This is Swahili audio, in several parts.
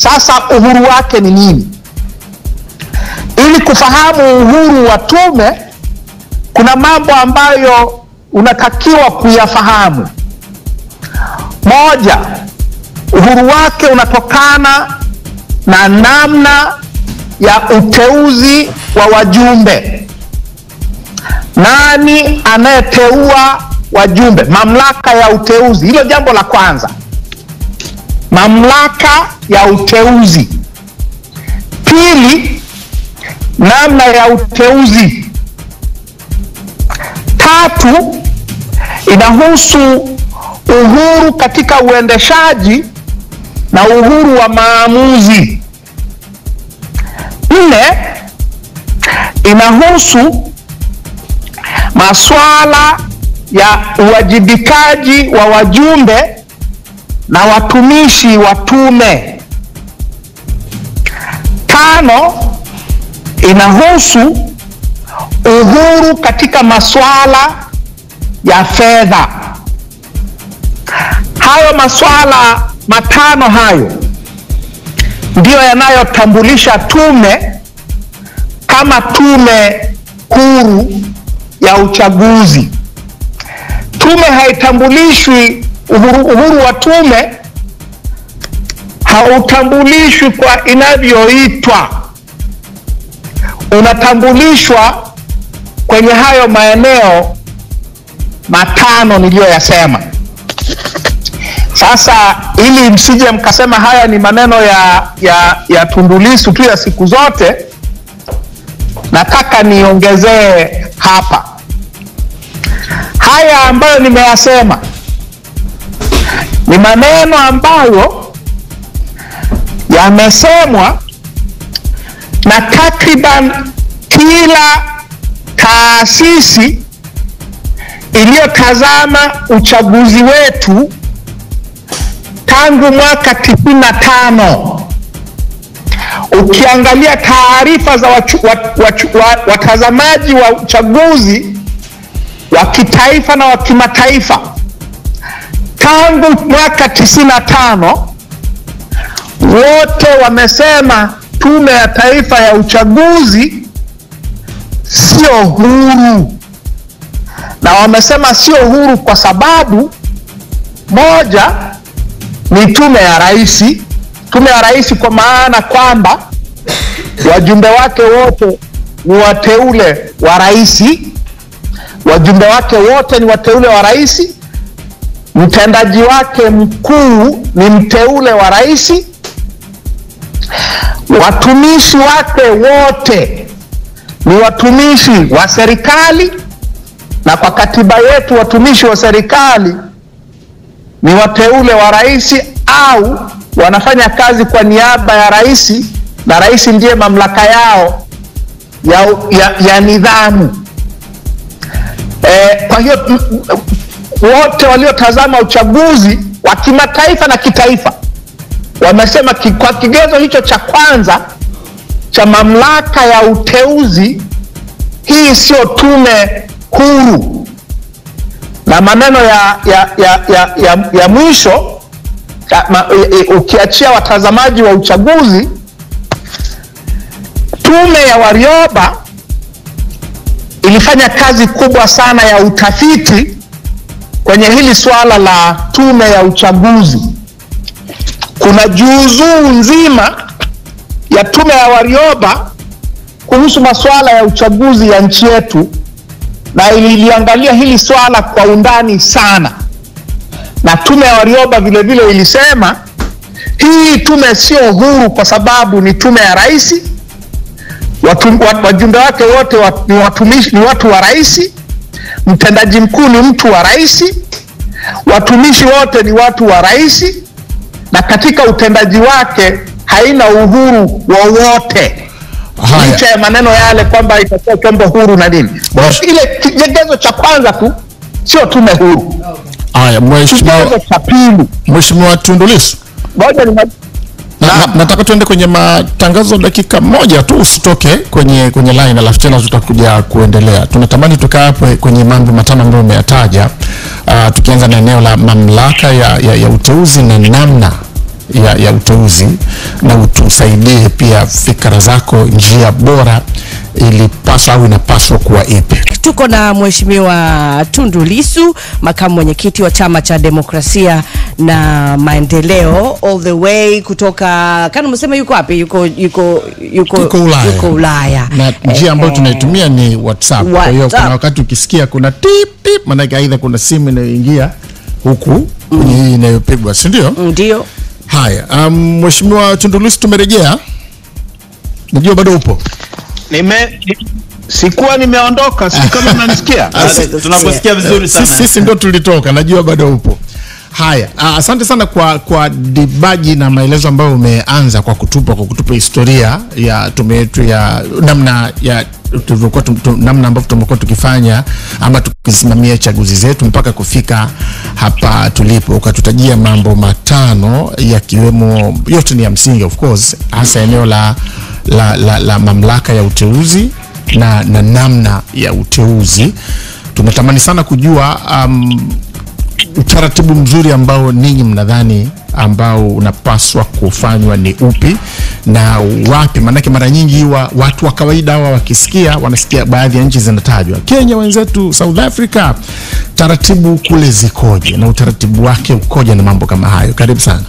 Sasa uhuru wake ni nini? Ili kufahamu uhuru wa tume, kuna mambo ambayo unatakiwa kuyafahamu. Moja, uhuru wake unatokana na namna ya uteuzi wa wajumbe. Nani anayeteua wajumbe? Mamlaka ya uteuzi, hilo jambo la kwanza. Mamlaka ya uteuzi. Pili, namna ya uteuzi. Tatu, inahusu uhuru katika uendeshaji na uhuru wa maamuzi. Nne, inahusu masuala ya uwajibikaji wa wajumbe na watumishi wa tume. Tano, inahusu uhuru katika masuala ya fedha. Hayo masuala matano hayo ndiyo yanayotambulisha tume kama tume huru ya uchaguzi. Tume haitambulishwi, uhuru, uhuru wa tume hautambulishwi kwa inavyoitwa, unatambulishwa kwenye hayo maeneo matano niliyoyasema. Sasa ili msije mkasema haya ni maneno ya, ya, ya Tundu Lissu tu ya siku zote, nataka niongezee hapa haya ambayo nimeyasema ni maneno ambayo yamesemwa na takriban kila taasisi iliyotazama uchaguzi wetu tangu mwaka tisini na tano. Ukiangalia taarifa za wachu, wat, wat, wat, watazamaji wa uchaguzi wa kitaifa na wa kimataifa tangu mwaka tisini na tano, wote wamesema Tume ya Taifa ya Uchaguzi sio huru, na wamesema sio huru kwa sababu moja ni tume ya rais. Tume ya rais kwa maana kwamba wajumbe wake wote ni wateule wa rais, wajumbe wake wote ni wateule wa rais, mtendaji wake mkuu ni mteule wa rais, watumishi wake wote ni watumishi wa serikali, na kwa katiba yetu watumishi wa serikali ni wateule wa rais au wanafanya kazi kwa niaba ya rais, na rais ndiye mamlaka yao ya, ya, ya nidhamu. E, kwa hiyo wote waliotazama uchaguzi wa kimataifa na kitaifa wamesema ki, kwa kigezo hicho cha kwanza cha mamlaka ya uteuzi, hii sio tume huru na maneno ya, ya, ya, ya, ya, ya mwisho ya, ma, e, ukiachia watazamaji wa uchaguzi, tume ya Warioba ilifanya kazi kubwa sana ya utafiti kwenye hili swala la tume ya uchaguzi. Kuna juuzuu nzima ya tume ya Warioba kuhusu masuala ya uchaguzi ya nchi yetu na ililiangalia hili swala kwa undani sana, na tume ya Warioba vile vile ilisema hii tume sio huru kwa sababu ni tume ya rais, wajumbe wake wote wat, ni watumishi, ni watu wa rais, mtendaji mkuu ni mtu wa rais, watumishi wote ni watu wa rais, na katika utendaji wake haina uhuru wowote licha ya maneno yale kwamba itakuwa chombo huru na nini. Ile kigezo cha kwanza tu sio tume huru. Haya, mheshimiwa Kigezo cha pili, Mheshimiwa Tundu Lissu, ngoja ni na, na, nataka tuende kwenye matangazo dakika moja tu, usitoke kwenye kwenye line, alafu tena tutakuja kuendelea. Tunatamani tukaa hapo kwenye mambo matano ambayo umeyataja, uh, tukianza na eneo la mamlaka ya, ya, ya uteuzi na namna ya, ya uteuzi na utusaidie pia fikra zako, njia bora ilipaswa au inapaswa kuwa ipi? Tuko na Mheshimiwa Tundu Lissu, makamu mwenyekiti wa Chama cha Demokrasia na Maendeleo, all the way kutoka kana umesema yuko wapi? Yuko yuko yuko Yuko Ulaya. Yuko Ulaya. na njia ambayo Eh, tunaitumia ni WhatsApp. Kwa hiyo WhatsApp. kuna wakati ukisikia kuna tip tip, maanake aidha kuna simu inayoingia huku kwenye hii inayopigwa, si ndio? Ndio. Haya, um, Mheshimiwa Tundu Lissu tumerejea, najua bado upo. Nime sikuwa nimeondoka, si kama mnanisikia? tunakusikia vizuri sana Sisi, sisi ndo tulitoka, najua bado upo. Haya, ah, asante sana kwa kwa dibaji na maelezo ambayo umeanza kwa kutupa kwa kutupa historia ya tume yetu ya namna ya tulivyokuwa tum- tum- namna ambavyo tumekuwa tukifanya ama tukisimamia chaguzi zetu mpaka kufika hapa tulipo, ukatutajia mambo matano yakiwemo, yote ni ya msingi of course, hasa eneo la, la, la, la mamlaka ya uteuzi na, na namna ya uteuzi. Tunatamani sana kujua um, utaratibu mzuri ambao ninyi mnadhani ambao unapaswa kufanywa ni upi na wapi? Maanake mara nyingi wa, watu wa kawaida hawa wakisikia, wanasikia baadhi ya nchi zinatajwa, Kenya wenzetu, South Africa, taratibu kule zikoje na utaratibu wake ukoje na mambo kama hayo? Karibu sana.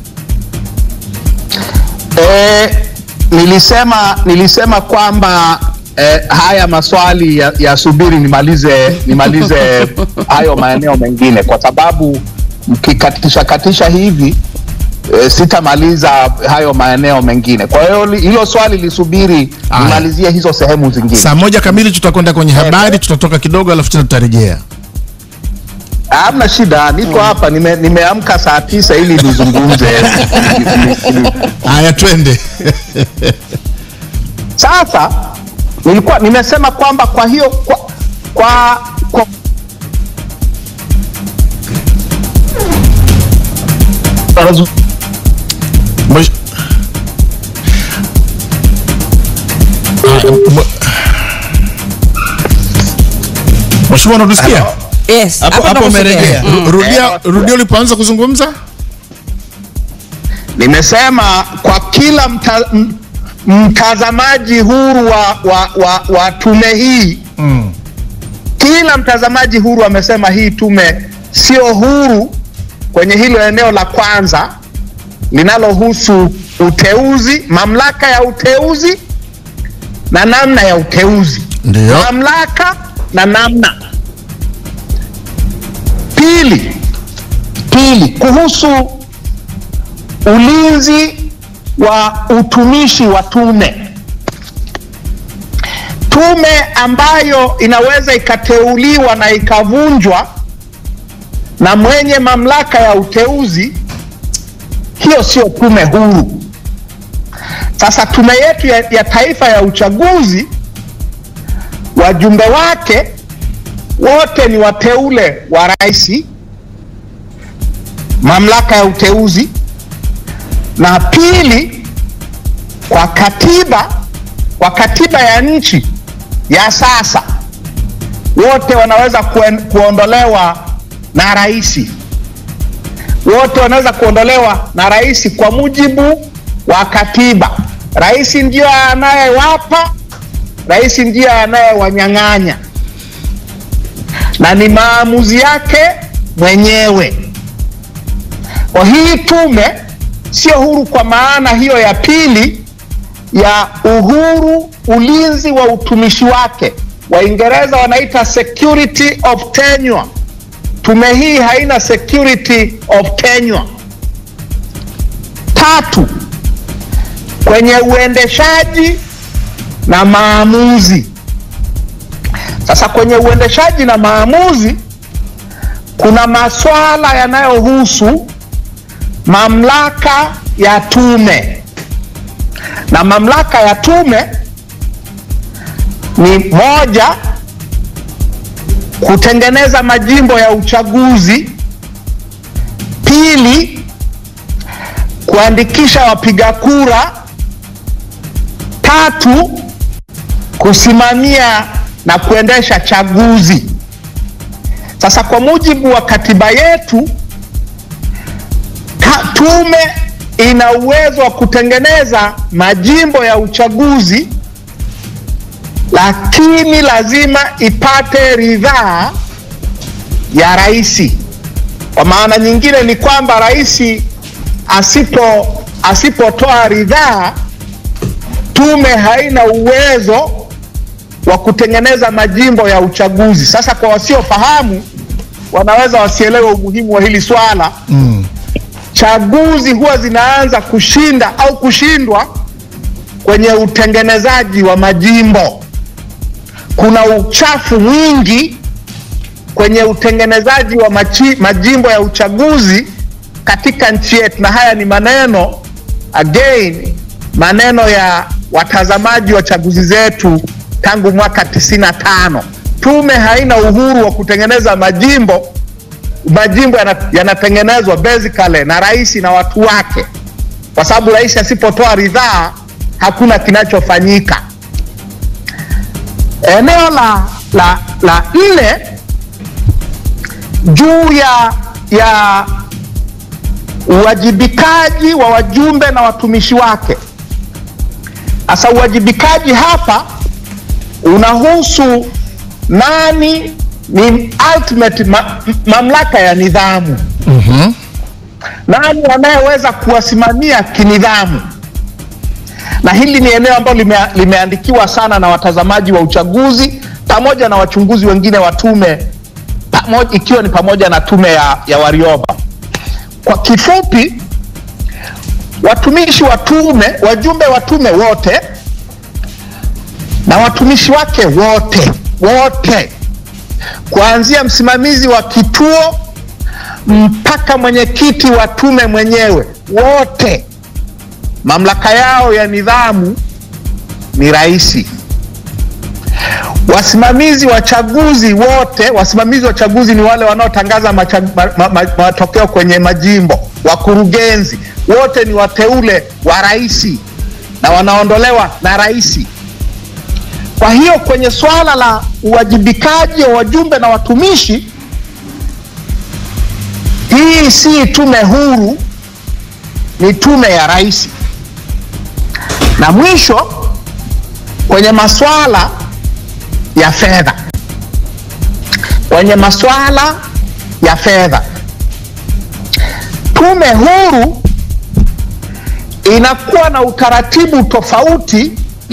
E, nilisema nilisema kwamba e, haya maswali ya- yasubiri nimalize nimalize hayo maeneo mengine, kwa sababu mkikatisha katisha hivi e, sitamaliza hayo maeneo mengine. Kwa hiyo li- hilo swali lisubiri Aya. nimalizie hizo sehemu zingine. Saa moja kamili tutakwenda kwenye habari, tutatoka kidogo, alafu tena tutarejea. Hamna shida, niko hapa, nime- nimeamka saa tisa ili nizungumze. Haya, twende. Sasa nilikuwa nimesema kwamba kwa hiyo kwa, kwa, kwa Mwesh- Haya, mwe- Mheshimiwa, unatusikia? Yes. Hapo- hapa hapo nakusikia. umerejea. Mm. Ru- Rudia, rudia ulipoanza kuzungumza. nimesema kwa kila mta, m- mtazamaji huru wa, wa, wa, wa tume hii Mm. kila mtazamaji huru amesema hii tume sio huru kwenye hilo eneo la kwanza linalohusu uteuzi, mamlaka ya uteuzi na namna ya uteuzi. Ndio. Mamlaka na namna. Pili, pili kuhusu ulinzi wa utumishi wa tume tume ambayo inaweza ikateuliwa na ikavunjwa na mwenye mamlaka ya uteuzi, hiyo sio tume huru. Sasa tume yetu ya, ya taifa ya uchaguzi, wajumbe wake wote ni wateule wa rais, mamlaka ya uteuzi, na pili, kwa katiba kwa katiba ya nchi ya sasa wote wanaweza kuen, kuondolewa na rais, wote wanaweza kuondolewa na rais kwa mujibu wa katiba. Rais ndiyo anayewapa, rais ndiyo anayewanyang'anya, na ni maamuzi yake mwenyewe. Kwa hii tume sio huru kwa maana hiyo ya pili ya uhuru ulinzi wa utumishi wake. Waingereza wanaita security of tenure. Tume hii haina security of tenure. Tatu, kwenye uendeshaji na maamuzi. Sasa kwenye uendeshaji na maamuzi kuna maswala yanayohusu mamlaka ya tume na mamlaka ya tume ni moja, kutengeneza majimbo ya uchaguzi; pili, kuandikisha wapiga kura; tatu, kusimamia na kuendesha chaguzi. Sasa kwa mujibu wa katiba yetu ka, tume ina uwezo wa kutengeneza majimbo ya uchaguzi, lakini lazima ipate ridhaa ya rais. Kwa maana nyingine ni kwamba rais asipo asipotoa ridhaa, tume haina uwezo wa kutengeneza majimbo ya uchaguzi. Sasa kwa wasiofahamu, wanaweza wasielewe umuhimu wa hili swala Mm. chaguzi huwa zinaanza kushinda au kushindwa kwenye utengenezaji wa majimbo. Kuna uchafu mwingi kwenye utengenezaji wa machi, majimbo ya uchaguzi katika nchi yetu, na haya ni maneno again, maneno ya watazamaji wa chaguzi zetu tangu mwaka 95. Tume haina uhuru wa kutengeneza majimbo majimbo yana- yanatengenezwa basically na rais na watu wake, kwa sababu rais asipotoa ridhaa hakuna kinachofanyika. Eneo la la la nne juu ya ya uwajibikaji wa wajumbe na watumishi wake. Sasa uwajibikaji hapa unahusu nani ni ultimate ma, mamlaka ya nidhamu. Mhm. Nani anayeweza kuwasimamia kinidhamu? Na hili ni eneo ambalo lime, limeandikiwa sana na watazamaji wa uchaguzi pamoja na wachunguzi wengine wa tume pamoja, ikiwa ni pamoja na tume ya, ya Warioba. Kwa kifupi, watumishi wa tume, wajumbe wa tume wote na watumishi wake wote wote kuanzia msimamizi wa kituo mpaka mwenyekiti wa tume mwenyewe, wote mamlaka yao ya nidhamu ni rais. Wasimamizi wa chaguzi wote, wasimamizi wa chaguzi ni wale wanaotangaza macha- ma- ma- ma- matokeo kwenye majimbo. Wakurugenzi wote ni wateule wa rais na wanaondolewa na rais. Kwa hiyo kwenye swala la uwajibikaji wa wajumbe na watumishi, hii si tume huru, ni tume ya rais. Na mwisho kwenye maswala ya fedha, kwenye maswala ya fedha, tume huru inakuwa na utaratibu tofauti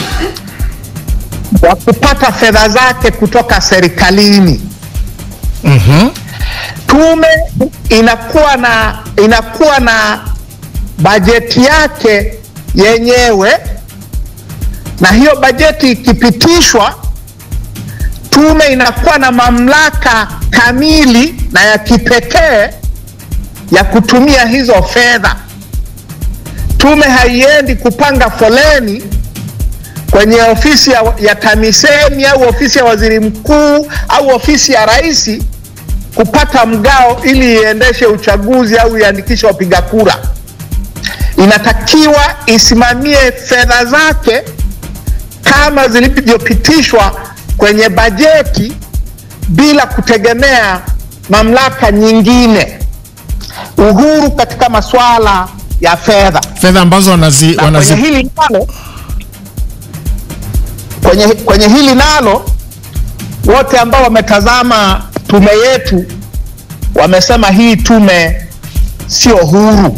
wa kupata fedha zake kutoka serikalini. Mhm. Tume inakuwa na inakuwa na bajeti yake yenyewe, na hiyo bajeti ikipitishwa, tume inakuwa na mamlaka kamili na ya kipekee ya kutumia hizo fedha. Tume haiendi kupanga foleni kwenye ofisi ya, ya TAMISEMI au ofisi ya waziri mkuu au ofisi ya rais kupata mgao ili iendeshe uchaguzi au iandikishe wapiga kura. Inatakiwa isimamie fedha zake kama zilivyopitishwa kwenye bajeti bila kutegemea mamlaka nyingine. Uhuru katika masuala ya fedha Fedha ambazo wanazi, na kwenye wanazi hili nalo kwenye, kwenye hili nalo wote ambao wametazama tume yetu wamesema hii tume sio huru.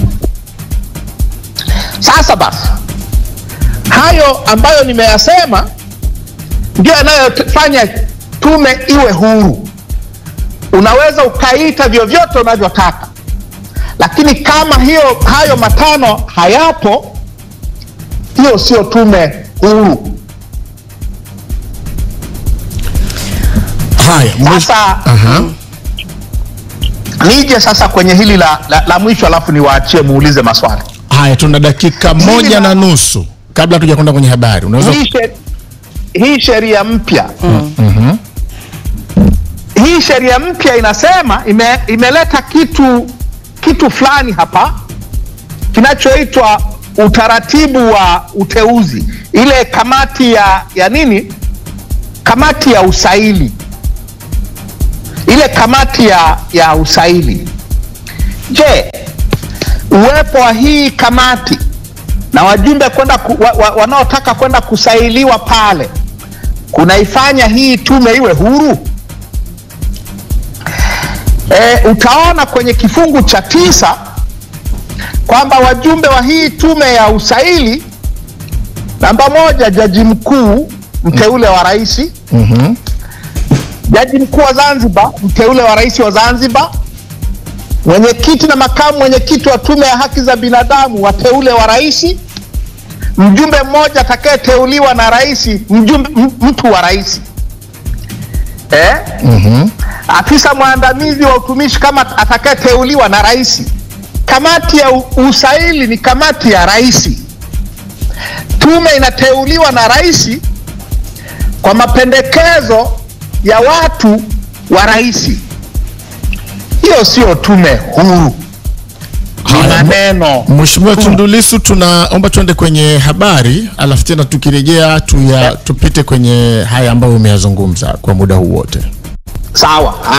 Sasa basi, hayo ambayo nimeyasema ndio yanayofanya tume iwe huru. Unaweza ukaita vyovyote unavyotaka, lakini kama hiyo hayo matano hayapo, hiyo sio tume huru. haya mwisho- Sasa Aha. nije sasa kwenye hili la, la, la mwisho, alafu niwaachie muulize maswali. Haya, tuna dakika moja na nusu kabla tuja kwenda kwenye habari. Unaweza Hii she- hii sheria mpya Mhm. hii sheria mpya inasema ime, imeleta kitu kitu fulani hapa kinachoitwa utaratibu wa uteuzi, ile kamati ya ya nini, kamati ya usaili, ile kamati ya ya usaili. Je, uwepo wa hii kamati na wajumbe kwenda ku, wa, wa, wanaotaka kwenda kusailiwa pale kunaifanya hii tume iwe huru? E, utaona kwenye kifungu cha tisa kwamba wajumbe wa hii tume ya usaili, namba moja, jaji mkuu mteule wa rais, Mhm. jaji mkuu wa Zanzibar mteule wa rais wa Zanzibar, mwenyekiti na makamu mwenyekiti wa tume ya haki za binadamu wateule wa rais, mjumbe mmoja atakayeteuliwa na rais, mjumbe m- mtu wa rais eh? Mhm. afisa mwandamizi wa utumishi kama atakayeteuliwa na rais. Kamati ya u- usaili ni kamati ya rais. Tume inateuliwa na rais kwa mapendekezo ya watu wa rais. Hiyo sio tume huru, ni Haya, maneno. Mheshimiwa Tundu Lissu, tunaomba tuende kwenye habari, alafu tena tukirejea tuya, tupite kwenye haya ambayo umeyazungumza kwa muda huu wote. Sawa.